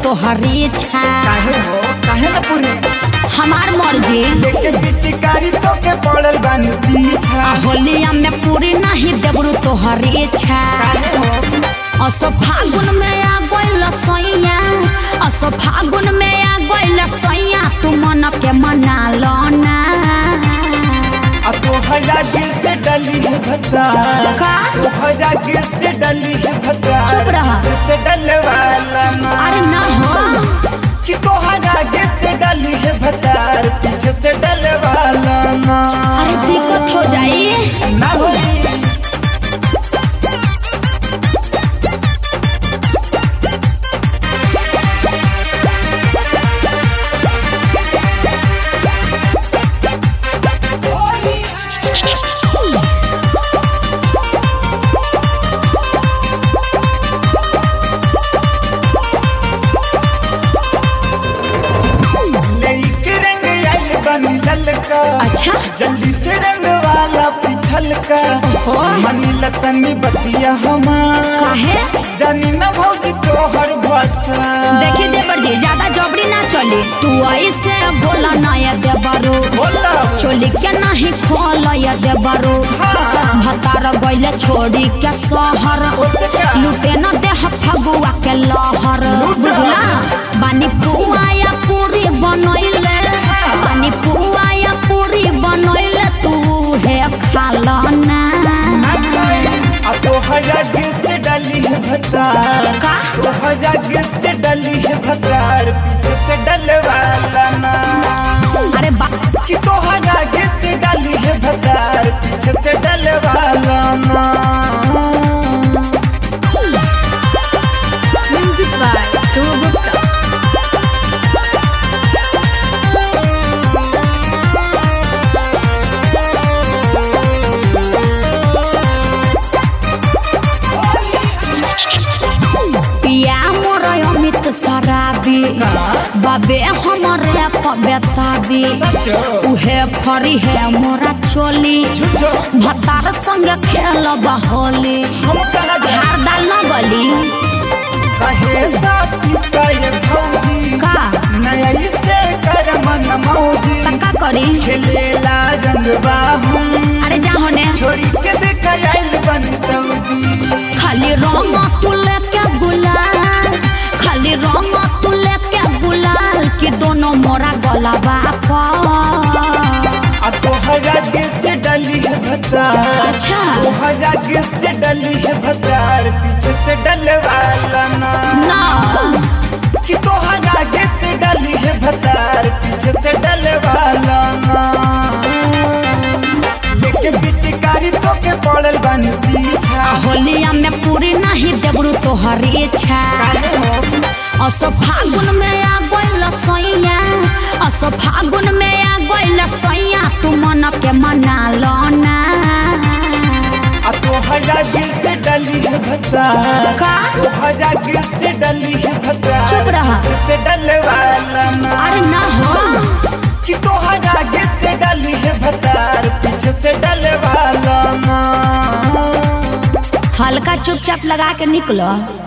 तोहरी इच्छा काहे हो काहे न पूरी हमार मर्जी लेके पिचकारी तो के पड़ल बानी पीछा होलिया में पूरी नहीं देबरू तोहरी इच्छा काहे हो असो फागुन में आ गइल सैया असो फागुन में आ गइल सैया तू मन के मना लो ना आ तोहरा गिर से डली है भत्ता का? तोहरा गिर से डली है भत्ता चुप रहा। से डले वाला ना अरे ना हो कि तोहरा गिर से डली है भत्तार पीछे से डले वाला ना अरे दिक्कत हो जाई ना होई लेके रंग आइल बनी ललका अच्छा जल्दी से रंग वाला पिछल का ओहो। मनी लतनी बतिया हमार काहे जानी न भौजी तोहर भत्ता देखी देवर जी ज्यादा जबरी ना चली तू ऐसे बोला ना ये देवरो बोला चोली के नहीं खोल ये देवरो हाँ। भतार गइले छोड़ी के शहर उससे क्या? लुटे न देह फगुआ के लहर लूट। बुझला बानी पुआ या पूरी बनैले बानी पुआ या पूरी बनैले तू हे खाला ना आ तोहरा गिर से डली है भतार का? तोहरा गिर से डली है भतार पीछे से डले वाला ना अरे बा कि तोहरा गिर से डली है भतार पीछे से डले वाला ना म्यूजिक बाय ध्रुव गुप्ता पिया मोर अमित शराबी बाबे हमरे पबेताबी सचो उहे फरी है मोरा चोली झूठो भतार संग खेल होली हम कहा जा हार दाल न गली कहे साथी साये भौजी का नया इससे कर मन मौजी तक्का करी खेलेला रंगवा हम अरे जा होने छोड़ी के देख आइल बनी सऊदी खाली रंग तू लेके गुलाल खाली रंग तू लेके गुलाल कि दोनों मोरा गलाबा पर आ तोहरा गिर से डली है भतार अच्छा तोहरा गिर से डली है भतार पीछे से डले वाला ना ना कि तोहरा गिर से डली है भतार पीछे से डले वाला ना लेके पिचकारी तो के पड़ल बन पीछा होलिया में पूरी नहीं देबरू तोहरी इच्छा काहे हो असो फागुन में आ गइल सैया असो फागुन में आ गइल सैया तू मन के मना लो ना आ तोहरा गिर से डली है भतार का तोहरा गिर से डली है भतार चुप रहा। पीछे से डले वाला ना अरे ना हो कि तोहरा गिर से डली है भतार पीछे से डले वाला ना हल्का चुपचाप लगा के निकलो